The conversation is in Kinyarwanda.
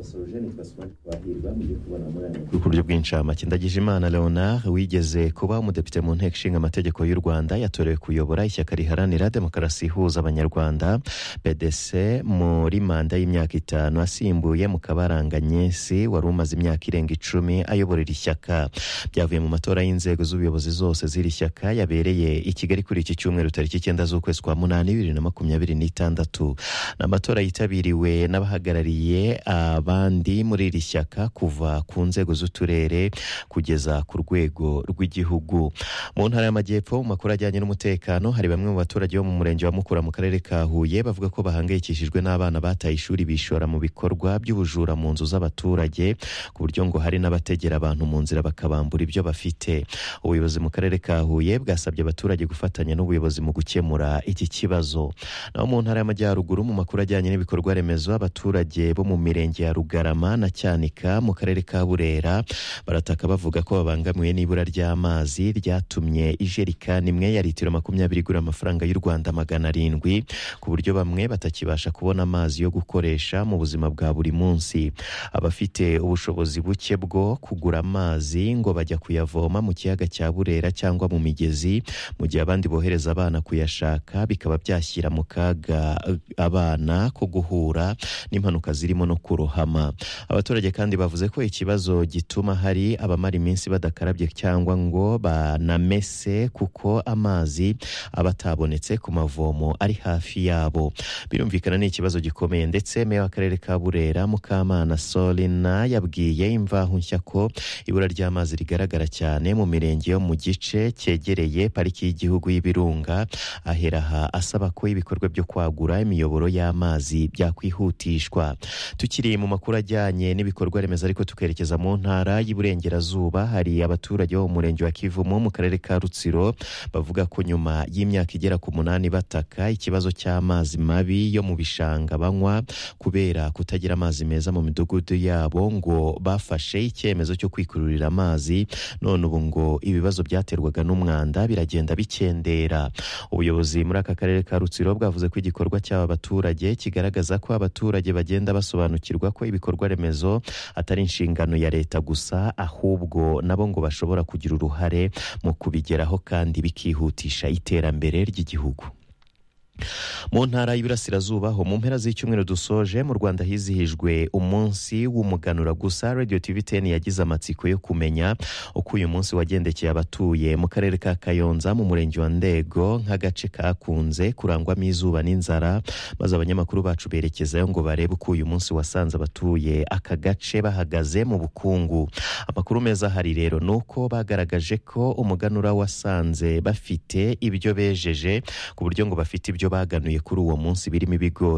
Sojourne Cosmas Twahirwa mu byo kubona muri aya makuru ku buryo bw'incamake ndagijimana leonard wigeze kuba umudepite mu nteko ishinga amategeko y'u rwanda yatorewe kuyobora ishyaka riharanira demokarasi ihuza abanyarwanda pdc muri manda y'imyaka itanu asimbuye mukabaranga nyesi wari umaze imyaka irenga icumi ayobora iri shyaka byavuye mu matora y'inzego z'ubuyobozi zose z'iri shyaka yabereye i kigali kuri iki cyumweru tariki icyenda z'ukwezi kwa munani bibiri na makumyabiri n'itandatu ni amatora yitabiriwe n'abahagarariye abandi muri iri shyaka kuva ku nzego z'uturere kugeza ku rwego rw'igihugu mu ntara y'amajyepfo mu makuru ajyanye n'umutekano hari bamwe mu baturage bo mu murenge wa mukura mu karere ka huye bavuga ko bahangayikishijwe n'abana bataye ishuri bishora mu bikorwa by'ubujura mu nzu z'abaturage ku buryo ngo hari n'abategera abantu mu nzira bakabambura ibyo bafite ubuyobozi mu karere ka huye bwasabye abaturage gufatanya n'ubuyobozi mu gukemura iki kibazo naho mu ntara y'amajyaruguru mu makuru ajyanye n'ibikorwa remezo abaturage bo mu mirenge ya rugarama na cyanika mu karere ka burera barataka bavuga ko babangamiwe n'ibura ry'amazi ryatumye ijerikani imwe ya litiro makumyabiri igura amafaranga y'u rwanda magana arindwi ku buryo bamwe batakibasha kubona amazi yo gukoresha mu buzima bwa buri munsi abafite ubushobozi buke bwo kugura amazi ngo bajya kuyavoma mu kiyaga cya burera cyangwa mu migezi mu gihe abandi bohereza abana kuyashaka bikaba byashyira mu kaga eh, abana ko guhura n'impanuka zirimo no kurohama abaturage kandi bavuze ko ikibazo gituma hari abamara iminsi badakarabye cyangwa ngo banamese kuko amazi aba atabonetse ku mavomo ari hafi yabo birumvikana ni ikibazo gikomeye ndetse meya w'akarere ka burera mukamana solina yabwiye imvaho nshya ko ibura ry'amazi rigaragara cyane mu mirenge yo mu gice cyegereye pariki y'igihugu y'ibirunga ahera aha asaba ko ibikorwa byo kwagura imiyoboro y'amazi byakwihutishwa tukiri mu makuru ajyanye n'ibikorwa remezo ariko tukerekeza mu ntara y'iburengerazuba hari abaturage bo mu murenge wa kivumu mu karere ka rutsiro bavuga ko nyuma y'imyaka igera ku munani bataka ikibazo cy'amazi mabi yo mu bishanga banywa kubera kutagira amazi meza mu midugudu yabo ngo bafashe icyemezo cyo kwikururira amazi none ubu ngo ibibazo byaterwaga n'umwanda biragenda bikendera ubuyobozi muri aka karere ka rutsiro bwavuze ko igikorwa cy'aba baturage kigaragaza ko abaturage bagenda basobanukirwa ko ibikorwa remezo atari inshingano ya leta gusa ahubwo nabo ngo bashobora kugira uruhare mu kubigeraho kandi bikihutisha iterambere ry'igihugu mu ntara y'Iburasirazuba ho mu mpera z'icyumweru dusoje mu Rwanda hizihijwe umunsi w'umuganura gusa Radio TV 10 yagize amatsiko yo kumenya uko uyu munsi wagendekeye abatuye mu karere ka Kayonza mu murenge wa Ndego nk'agace kakunze kurangwamo izuba n'inzara maze abanyamakuru bacu berekezayo ngo barebe uko uyu munsi wasanze abatuye aka gace bahagaze mu bukungu amakuru meza ahari rero ni uko bagaragaje ko umuganura wasanze bafite ibyo bejeje ku buryo ngo bafite ibyo baganuye kuri uwo munsi birimo ibigori